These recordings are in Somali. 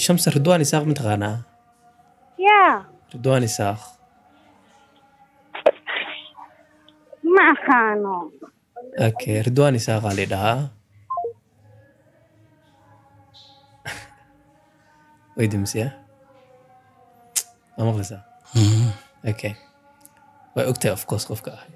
shamsa ridwaan isaaq mataqaanaa yaa ridwaan isaaq ma aqaano okay ridwaan isaaqaa la dhahaa way dimisiyaa ma maqlaysaa okay way ogtahay of course qofka ah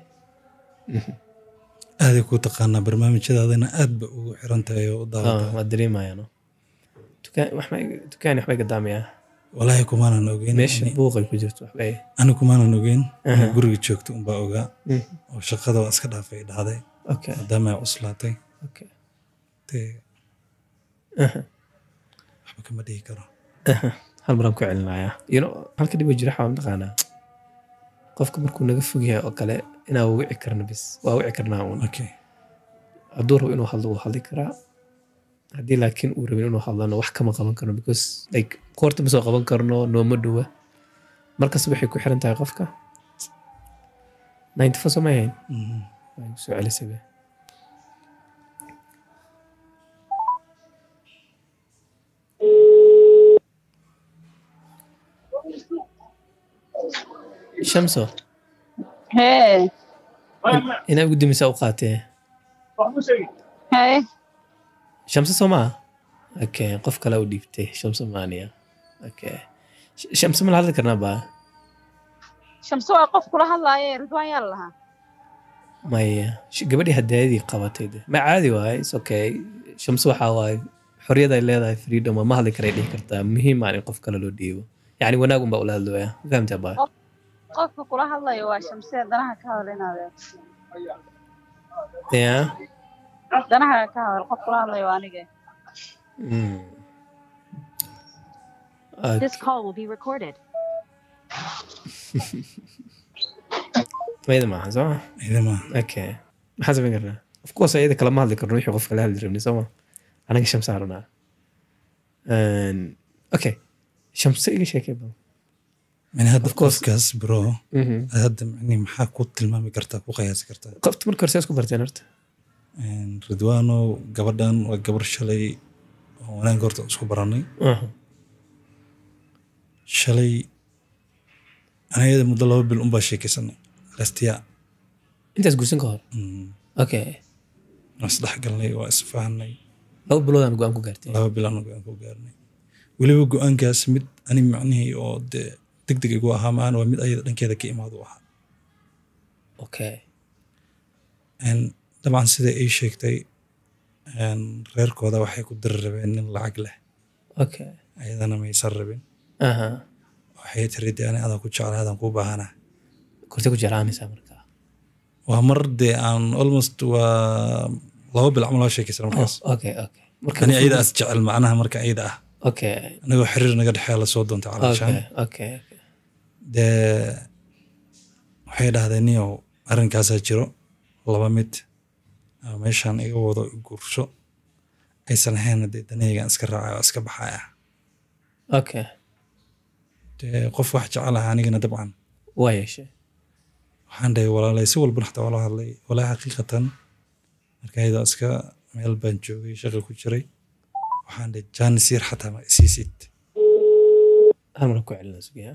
aaday kuu taqaanaa barnaamijyadaadana aad ba ugu xiran tahay oo u Ah, daawata waa dareemayaano dukaan waxbay dukaan waxbay gadaamayaa walaahi kumaanan ogeyn meesha ani- buuqay ku jirto waxbay ani kumaanan ogeyn Aha. inaa guriga joogto unbaa ogaa Mm. oo shaqada waa iska dhaafay dhacday okay maadaama ay cuslaatay okay dee Aha. waxba kama dhihi karo hal maraan ku celinayaa you know halka dhibo jira waxaa mataqaanaa qofka markuu naga fog yahay oo kale inaa wici karna bis waa wici karnaa uun okay hadduu rabo inuu hadlo wuu hadli karaa haddii laakiin uu rabin inuu hadlano wax kama qaban karno because like koorta ma soo qaban karno nooma dhowa markas waxay ku xiran tahay qofka ninety four soo ma ahayn Mhm. waa igu soo celisay be shamso hee inaa ugu dimisa u qaatee hee shamso soo maa okay qof kale u dhiibtay shamso maaniya okay Sh- shamso ma la hadli karnaa baa shamso waa qof kula hadlaaye ridwaan yaa la lahaa maya sh- gabadhii hadaayadii qabatay de ma caadi waaye is okay shamso waxaa waaye xorriyad ay leedahay freedom waa ma hadli karay dhihi kartaa muhiim aan in qof kale loo dhiibo yacni wanaag unbaa ula hadlooya ma fahamtaa baa qofka kula hadlayo waa shamse danaha ka hadal inaad ya danaha ka hadal qof kula hadlayo waa aniga Mm. This call will be recorded. mayda maaha soo ma idama okay maxaa samayn karnaa of course ayada kalama hadli karno wixii qof kala hadli rabni soo ma anaga shamsa haranaa okay shamse iga sheekay bal yani hadda Of course. qofkaas bro Mhm. hadda mani maxaa ku tilmaami kartaa ku qiyaasi kartaa qofta marka hore see isku barteen horta Een, ridwaano gabadhan waa gabar shalay oo wanaag horta isku baranay Aha. shalay anayada muddo laba bil unbaa sheekaysanay lastiya intaas guursan ka hor Mm, okay waa isdhex galnay waa isfahanay laba biloodaan go-aan ku gaartay laba bilaan go-aan ku gaarnay weliba go-aankaas mid ani macnihii oo dee deg deg igu ahaa maana waa mid ayada dhankeeda ka imaad u ahaa okay Een, dabcan sida ii sheegtay een, reerkooda waxay ku diri rabeen nin lacag leh okay ayadana maysan rabin aha waxay tiri dee ani adaa ku jeclay adaan kuu baahana kortee ku jeclaanaysaa marka waa mar dee aan almost waa laba bil camal waa sheekaysan markaas Oh, okay okay marka ani ayada as jecel macnaha marka ayada ah okay anagoo xiriir naga dhexeeya lasoo doontay calaashaan okay okay okay. dee waxay dhahdeen niyow arrinkaasaa jiro laba mid ama meeshaan iga wado guursho aysan ahayn dee danaygan iska raacay oo iska baxaya okay dee qof wax jecel ah anigana dabcan waa yeeshay waxaan dhahay walaalay si walba xataa waa la hadlay walaa xaqiiqatan marka ayadoo iska meel baan joogay shaqi ku jiray waxaan dhahay jaanis yar xataa ma isiisid hal mar ku celina sugiya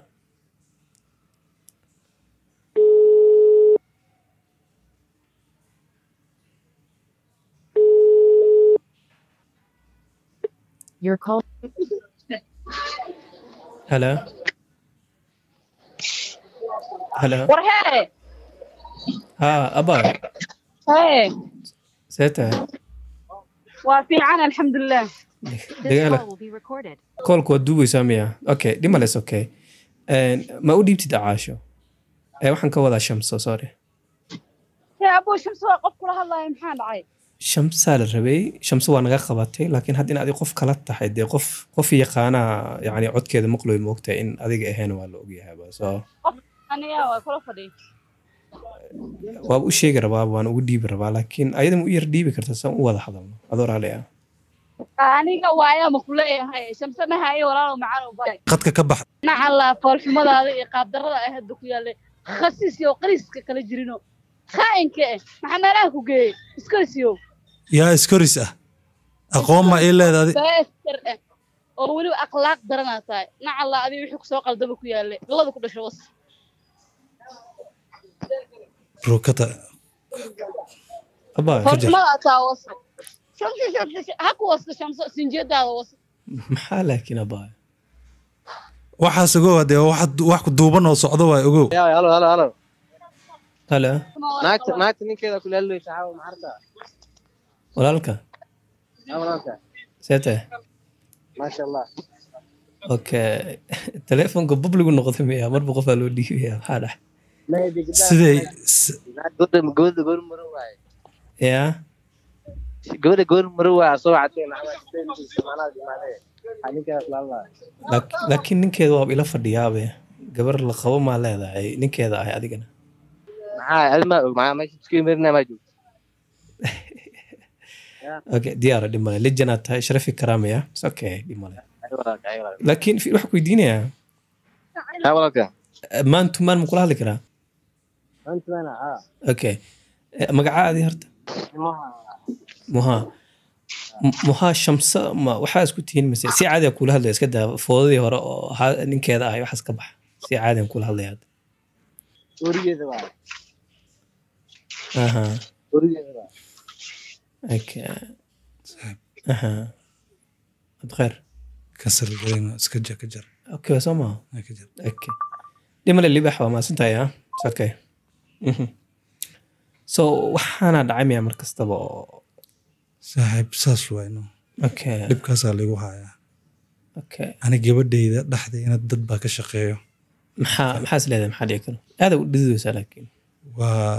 Your call. hello hello war hee ha aba hee see tahay waa fiican alxamdulilah This dagaala call will be recorded. koolku waad duugaysaa miya okay dhimales okay Een, ma u dhiibtid acaasho ee waxaan ka wadaa shamso sorry hee abuu shamse waa qof kula hadlaayo maxaa dhacay shamsaa la rabay shamso waa naga qabatay laakiin hadda in adiga qof kala tahay dee qof qof yaqaanaa yani codkeeda maqloy moogtahay in adiga ahayn waa la ogyahayba so aniga waa kula fadhiy waaba u sheegi rabaa waan ugu dhiibi rabaa laakiin ayada ma u yar dhiibi karta saan u wada hadalno adoo raali ah aniga waayaa ma kuleeyahay shamse mahaye walaalow macaan u baray qadka ka bax dhinaca la foolxumadaada iyo qaabdarrada ay hadda ku yaallay khasiis iyo qariiska kala jirino khaa'inka eh maxaa meelaha ku geeyey iskorisiyo yaa iskoris ah aqoon ma ii leedaadi beester eh oo weliba akhlaaq daranaa tahay nacalla adiga wixii kusoo qaldama ku yaalle galada ku dhasho was rukata abaa Ka jar. hormadaa taa was shamsi shamsi ha ku wasta shamso sinjeedaada was maxaa laakiin abaa waxaas ogow hadee wax wax ku duuban oo socdo waay ogow يا هلا هلا هلا hale ناكت ناكت نين كذا كل اللي تعاون معرفة walaalka يا ولانك see tahay ما شاء الله okay teleefonka bubligu noqday miya marba qofaa loo dhiibaya maxaa dhax ما يدي قدام siday s- قول قول قول مروة yaa قول قول مروة صوت عتين عمل عتين سمعنا سمعنا حنين كذا لا الله Laak- laakiin ninkeeda waaba ila fadhiyaabe gabar la qabo maa leedahay ninkeeda ahay adigana معاه الماء معاه ماشي تسكين مرنا ما جو okay diyaara dhib male lijanaad tahay sharafi karaamaya It's okay dhib male ايوه ايوه laakiin fi- waxaan ku weydiinayaa يا ولانك maan tumaan ma kula hadli karaa انت انا اه okay Eh, magacaadii horta muhaa M- muhaa shamsa ma waxaa isku tihiin mise si caadi kula hadlaya iska daa foodadii hore oo ha- ninkeeda ahay waxaas ka bax si caadian kula hadlaya hadda وريد بقى aha وريد بقى okay aha ad kheer kasar galayna iska jar ka jar okay waa soo maha ka jar okay dhimale libax waa maasantahay ah It's okay Mhm. so waxaana dhacay miya mar kastaba oo saaxiib saas wayno okay dhibkaasaa lagu hayaa okay ani gabadhayda dhexdeena dad baa ka shaqeeyo maxaa maxaa is leedahay maxaa dhici karo aada u dhididaysaa laakiin waa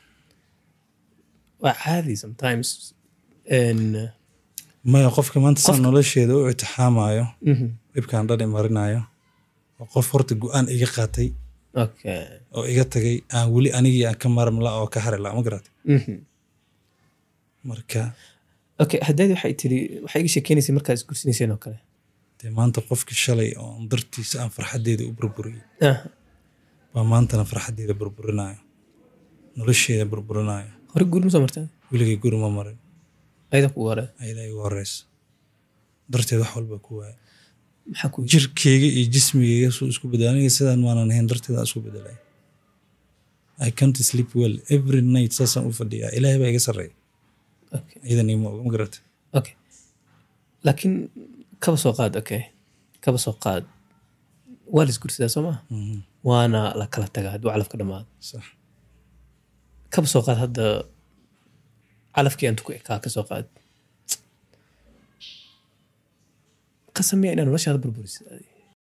waa caadi sometimes n maya qofka maanta saa Qofka- nolosheeda u itixaamayo mhm. dhibkaan dhani marinayo waa qof horta go-aan iga qaatay okay oo iga tagay aan weli anigii aan ka maarmla oo ka hari la ma garat Mhm. marka okay haddaadi waxay tiri waxay iga sheekeynaysay markaad isgursinayseen oo kale dee maanta qofkii shalay oo dartiisa aan farxaddeeda u burburiyey ah baa maantana farxaddeeda burburinayo nolosheeda burburinayo hore guur ma soo martaa weligay guri ma marin ayada ku hore ayadaa igu horeysa darteed wax walba ku waaya maxaa ku jirkeyga iyo jismigeyga suu isku bedela aniga sidaan maanan ahayn darteed aan isku bedelay I can't sleep well every night saasaan u fadhiyaa ilaahay baa iga sarreeya okay iyadan ima oga ma garata okay laakiin kaba soo qaad okay kaba soo qaad waa la isgursadaa soo maha Mhm, waana la kala tagaa hadduu calafka dhamaado sax kaba soo qaad hadda calafkii intu ku ekaa ka soo qaad qasamaya inaa noloshaada burburisay